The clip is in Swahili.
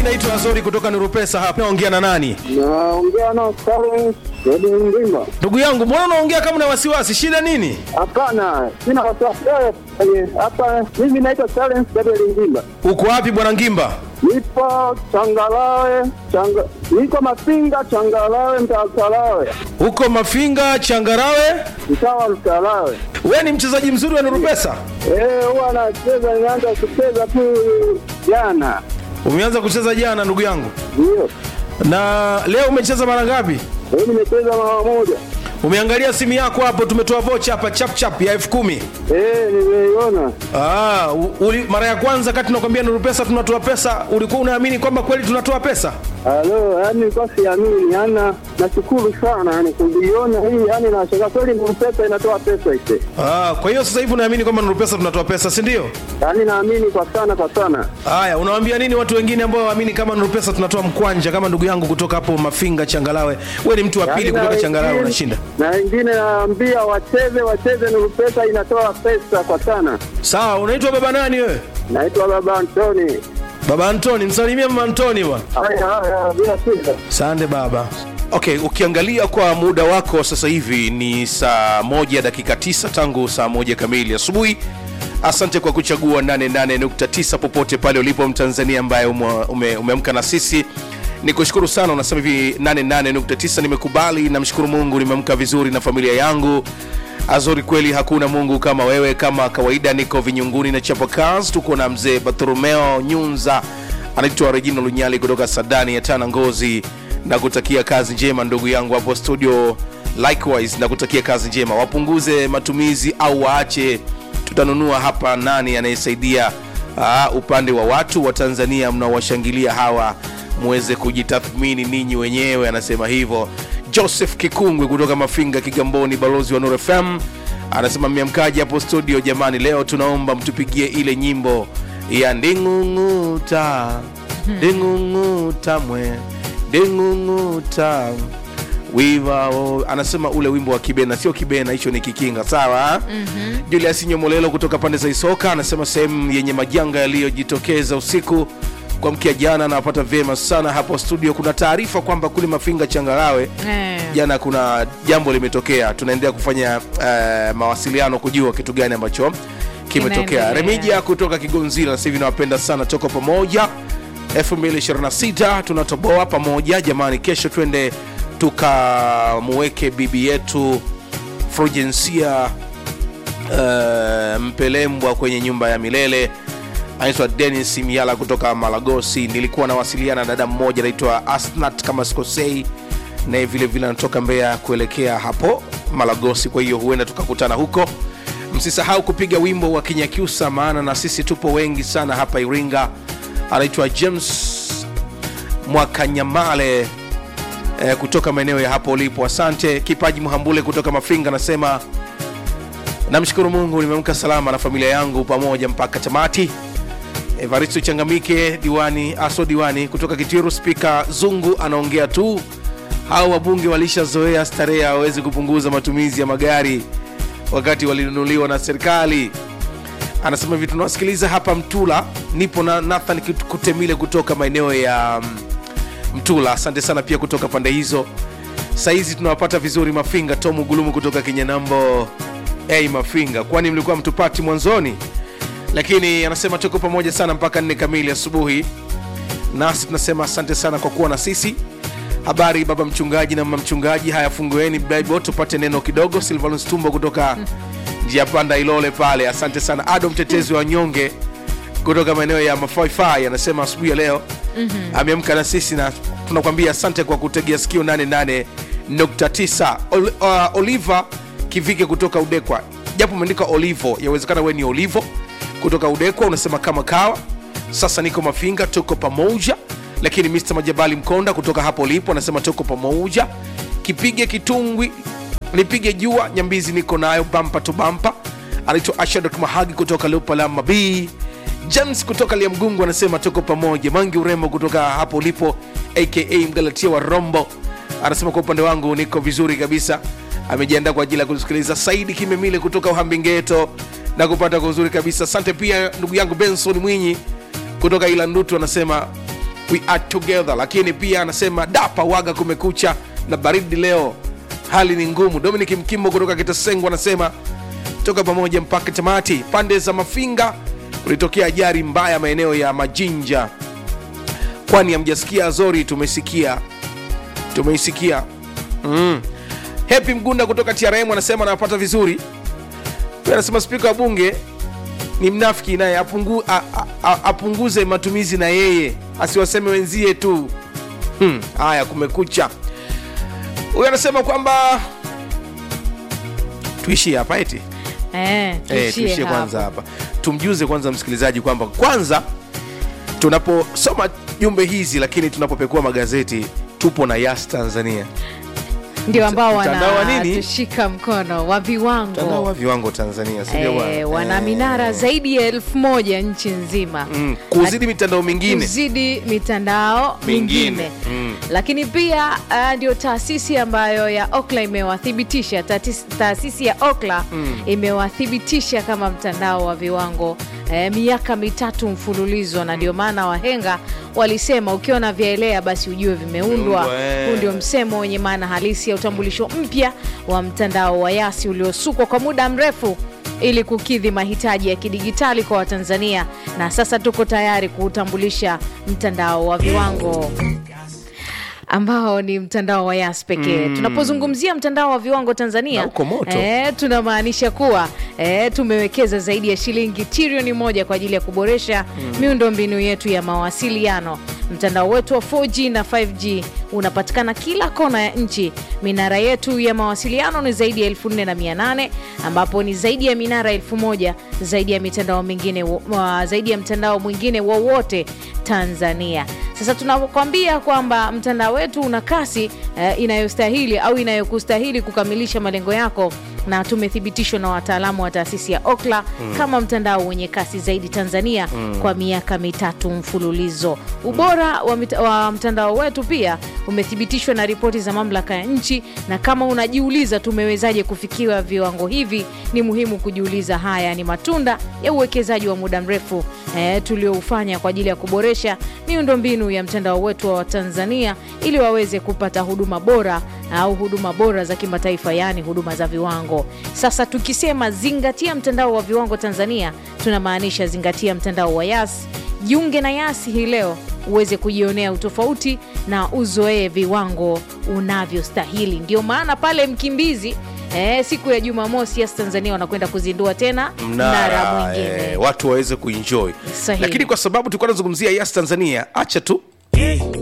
naitwa Azori kutoka Nurupesa hapa. Naongea na nani? Naongea na Clarence Edi Ndimba. Ndugu yangu, mbona unaongea kama una wasiwasi? Shida nini? Hapana, sina wasiwasi yoyote. Hapa mimi naitwa Clarence Edi Ndimba. Uko wapi bwana Ngimba? Nipo Changalawe, changa, niko Mafinga Changalawe, mtaa Mtalawe, Uko Mafinga Changarawe. mtaa wa Mtalawe. Wewe ni mchezaji mzuri wa Nurupesa? Eh, huwa nacheza, nimeanza kucheza tu jana. Umeanza kucheza jana ndugu yangu, Ndio. na leo umecheza mara ngapi? Leo nimecheza mara moja. Umeangalia simu yako hapo, tumetoa vocha hapa chap chap ya elfu kumi. Eh, nimeiona. Ah, u- uli, mara ya kwanza kati tunakwambia Nuru Pesa tunatoa pesa, ulikuwa unaamini kwamba kweli tunatoa pesa? Halo, yani nilikuwa siamini, yani nashukuru sana yani kuiona hii, yani nashangaa kweli Nuru Pesa inatoa pesa ise. Ah, kwa hiyo sasa hivi unaamini kwamba Nuru Pesa tunatoa pesa, si ndio? Yani naamini kwa sana kwa sana. Haya, unawaambia nini watu wengine ambao waamini kama Nuru Pesa tunatoa mkwanja, kama ndugu yangu kutoka hapo Mafinga Changalawe? Wewe ni mtu wa pili Yaani na kutoka Changalawe wengine- unashinda. Na wengine naambia wacheze wacheze, Nuru Pesa inatoa pesa kwa sana. Sawa, unaitwa baba nani wewe? Naitwa Baba Antoni. Baba Antoni, msalimie mama Antoni bwana. Haya haya, bila shida. Asante baba. Okay, ukiangalia kwa muda wako sasa hivi ni saa moja dakika tisa tangu saa moja kamili asubuhi. Asante kwa kuchagua 88.9 popote pale ulipo Mtanzania ambaye ume- ume- umeamka na sisi ni kushukuru sana. Unasema hivi 88.9 nimekubali, namshukuru Mungu, nimeamka vizuri na familia yangu. Azori, kweli hakuna Mungu kama wewe. Kama kawaida, niko vinyunguni na chapa kazi, tuko na mzee Bartholomeo Nyunza, anaitwa Regina Lunyali kutoka Sadani ya Tana Ngozi, na kutakia kazi njema ndugu yangu hapo studio. Likewise na kutakia kazi njema, wapunguze matumizi au waache, tutanunua hapa. Nani anayesaidia uh, upande wa watu wa Tanzania mnaowashangilia hawa muweze kujitathmini ninyi wenyewe, anasema hivyo. Joseph Kikungwe kutoka Mafinga, Kigamboni, balozi wa Nuru FM anasema mmeamkaji hapo studio jamani, leo tunaomba mtupigie ile nyimbo ya nding'ung'uta nding'ung'uta mwe nding'ung'uta wivao anasema ule wimbo wa kibena sio kibena hicho ni kikinga sawa mm-hmm. julius nyomolelo kutoka pande za isoka anasema sehemu yenye majanga yaliyojitokeza usiku kwa mkia jana anawapata vyema sana hapo studio kuna taarifa kwamba kule mafinga changarawe Eh. jana kuna jambo limetokea tunaendelea kufanya uh, mawasiliano kujua kitu gani ambacho kimetokea Kinaendelea. remija kutoka kigonzila sasa hivi nawapenda sana toko pamoja 2026 tunatoboa pamoja jamani kesho twende tukamuweke bibi yetu frujensia uh, mpelembwa kwenye nyumba ya milele anaitwa denis miala kutoka malagosi nilikuwa nawasiliana na dada mmoja anaitwa asnat kama sikosei naye vile vile anatoka mbeya kuelekea hapo malagosi kwa hiyo huenda tukakutana huko msisahau kupiga wimbo wa kinyakyusa maana na sisi tupo wengi sana hapa iringa anaitwa james mwakanyamale eh, kutoka maeneo ya hapo ulipo asante kipaji mhambule kutoka mafinga anasema namshukuru mungu nimeamka salama na familia yangu pamoja mpaka tamati evaristo changamike diwani aso diwani kutoka kitiru spika zungu anaongea tu hao wabunge walishazoea starehe hawawezi kupunguza matumizi ya magari wakati walinunuliwa na serikali anasema hivi tunawasikiliza hapa mtula nipo na nathan Kut- kutemile kutoka maeneo ya mm, mtula asante sana pia kutoka pande hizo saizi tunawapata vizuri mafinga tomu gulumu kutoka kinyanambo hey, mafinga kwani mlikuwa mtupati mwanzoni lakini anasema tuko pamoja sana mpaka nne kamili asubuhi nasi tunasema asante sana kwa kuwa na sisi habari baba mchungaji na mama mchungaji haya fungueni bible tupate neno kidogo silvanus tumbo kutoka njia panda ilole pale asante sana ado mtetezi wa nyonge kutoka maeneo ya mafaifai anasema asubuhi ya leo mm-hmm. ameamka na sisi na tunakwambia asante kwa kutegea sikio 88.9 Ol, uh, oliva kivike kutoka udekwa japo umeandika olivo yawezekana we ni olivo kutoka udekwa unasema kama kawa sasa niko mafinga tuko pamoja lakini mr majabali mkonda kutoka hapo ulipo anasema tuko pamoja kipige kitungwi nipige jua nyambizi niko nayo bampa to bampa anaitwa ashadok mahagi kutoka lupalama b james kutoka liamgungu anasema tuko pamoja mangi urembo kutoka hapo ulipo aka mgalatia wa rombo anasema kwa upande wangu niko vizuri kabisa amejiandaa kwa ajili ya kusikiliza saidi kimemile kutoka uhambingeto na kupata kwa uzuri kabisa asante pia ndugu yangu benson mwinyi kutoka ilandutu anasema we are together lakini pia anasema dapa waga kumekucha na baridi leo hali ni ngumu dominic mkimbo kutoka kitasengo anasema toka pamoja mpaka tamati pande za mafinga kulitokea ajari mbaya maeneo ya majinja kwani hamjasikia azori tumesikia tumeisikia mm. hepi mgunda kutoka trm anasema anawapata vizuri Pia anasema spika wa bunge ni mnafiki naye apungu, a, a, a, apunguze matumizi na yeye asiwaseme wenzie tu Hmm, haya kumekucha huyu anasema kwamba tuishie hapa eti Eh, Eh, tuishie tuishie hapo. kwanza hapa tumjuze kwanza msikilizaji kwamba kwanza tunaposoma jumbe hizi lakini tunapopekua magazeti tupo na yas tanzania ndio ambao Mtandao wa nini? wanatushika mkono wa viwango mtandao wa viwango tanzania sindio bwana? Eh, wana Eh, minara zaidi ya elfu moja nchi nzima mm, kuzidi mitandao mingine kuzidi mitandao Mingine. mingine Mm. lakini pia uh, ndio taasisi ambayo ya okla imewathibitisha tatis- taasisi ya okla imewathibitisha kama mtandao wa viwango eh, miaka mitatu mfululizo na ndio maana wahenga walisema ukiona vyaelea basi ujue vimeundwa Vimeundwa, eh. huu ndio msemo wenye maana halisi ya utambulisho mpya wa mtandao wa yasi uliosukwa kwa muda mrefu ili kukidhi mahitaji ya kidigitali kwa watanzania na sasa tuko tayari kuutambulisha mtandao wa viwango ambao ni mtandao wa yas pekee mm. tunapozungumzia mtandao wa viwango tanzania Na uko moto. eh, tunamaanisha kuwa eh, tumewekeza zaidi ya shilingi trilioni moja kwa ajili ya kuboresha mm. miundo mbinu yetu ya mawasiliano mtandao wetu wa 4g na 5g unapatikana kila kona ya nchi minara yetu ya mawasiliano ni zaidi ya 4800 ambapo ni zaidi ya minara 1000 zaidi ya mitandao mingine wa, zaidi ya mtandao mwingine wowote tanzania sasa tunakwambia kwamba mtandao wetu una kasi eh, inayostahili au inayokustahili kukamilisha malengo yako na tumethibitishwa na wataalamu wa taasisi ya okla mm. kama mtandao wenye kasi zaidi tanzania mm. kwa miaka mitatu mfululizo ubora wa, mit- wa mtandao wetu pia umethibitishwa na ripoti za mamlaka ya nchi na kama unajiuliza tumewezaje kufikiwa viwango hivi ni muhimu kujiuliza haya ni matunda ya uwekezaji wa muda mrefu eh, tulioufanya kwa ajili ya kuboresha miundombinu ya mtandao wetu wa tanzania ili waweze kupata huduma bora au huduma bora za kimataifa yaani huduma za viwango sasa tukisema zingatia mtandao wa viwango tanzania tunamaanisha zingatia mtandao wa yas jiunge na yasi hii leo uweze kujionea utofauti na uzoee viwango unavyostahili ndio maana pale mkimbizi Eh, siku ya jumamosi yas tanzania wanakwenda kuzindua tena mnara mnara mwingine eh, watu waweze kuenjoy Sahihi. lakini kwa sababu tulikuwa tunazungumzia yas tanzania acha tu